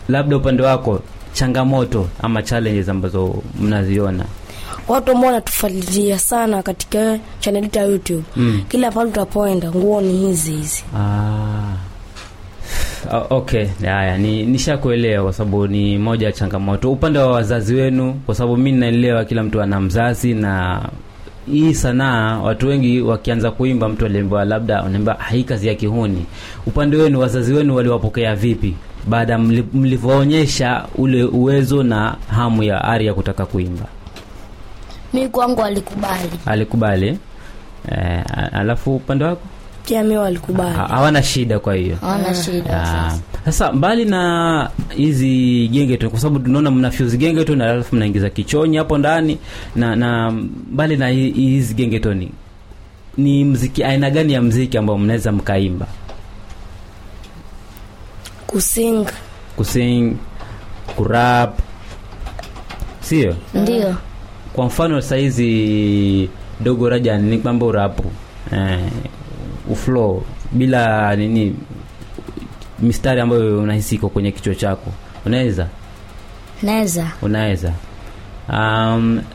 labda upande wako changamoto ama challenges ambazo mnaziona watu ambao wanatufuatilia sana katika channel yetu ya youtube mm. kila pale tutapoenda nguo ni hizi hizi Ah. Ah, okay haya ni nishakuelewa kwa sababu ni moja ya changamoto upande wa wazazi wenu kwa sababu mi naelewa kila mtu ana mzazi na hii sanaa watu wengi wakianza kuimba mtu aliambiwa labda anaambiwa "Ah, hii kazi ya kihuni upande wenu wazazi wenu waliwapokea vipi baada ya mli- mlivyoonyesha ule uwezo na hamu ya ari ya kutaka kuimba mi kwangu alikubali alikubali eh, a- alafu upande wako pia mi walikubali Ha- hawana shida kwa hiyo hawana shida Ah, sasa sasa mbali na hizi genge tu kwa sababu tunaona mna fuse genge tu na alafu mnaingiza kichonyi hapo ndani na na mbali na hi- hizi genge tu ni ni mziki aina gani ya mziki ambao mnaweza mkaimba kusinga kusing kurap sio ndio kwa mfano sahizi dogo raja ni kwamba urapu eh, uflow bila nini mistari ambayo unahisi iko kwenye kichwa chako unaweza naweza unaweza um,